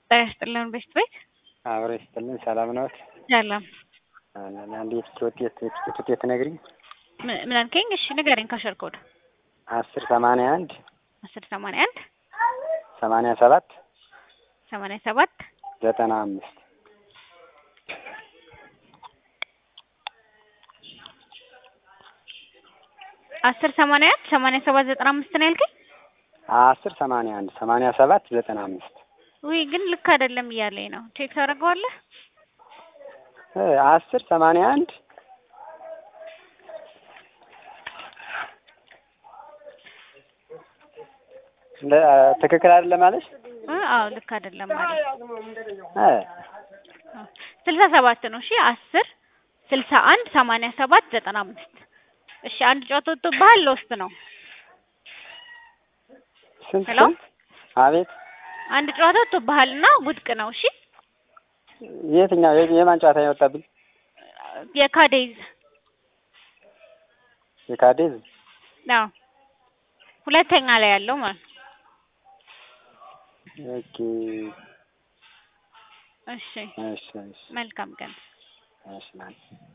ጤና ይስጥልን ቤስት ቤት አብሮ ይስጥልን። ሰላም ነዎት? ሰላም። አንድ የትኬት ውጤት የትኬት ውጤት ትነግሪኝ? ምን ምን አልከኝ? እሺ ንገረኝ። ካሸር ኮድ አስር ሰማንያ አንድ አስር ሰማንያ አንድ ሰማንያ ሰባት ሰማንያ ሰባት ዘጠና አምስት አስር ሰማንያ አንድ ሰማንያ ሰባት ዘጠና አምስት ነው ያልከኝ? አስር ሰማንያ አንድ ሰማንያ ሰባት ዘጠና አምስት ውይ ግን ልክ አይደለም እያለኝ ነው። ቼክ ታደርገዋለህ? አስር ሰማንያ አንድ ትክክል አይደለም ማለት አዎ ልክ አይደለም ማለት እ ስልሳ ሰባት ነው። እሺ አስር ስልሳ አንድ ሰማንያ ሰባት ዘጠና አምስት እሺ አንድ ጨዋታ ወጥቶብሃል። ለውስጥ ነው ስንት ሄሎ? ስንት? አቤት አንድ ጨዋታ ወጥቶብሃል እና ውድቅ ነው። እሺ የትኛው የ- የማን ጨዋታ ነው የወጣብኝ? የካዴዝ የካዴዝ አዎ ሁለተኛ ላይ ያለው ማለት ነው። ኦኬ። እሺ እሺ እሺ መልካም ቀን። እሺ ማለት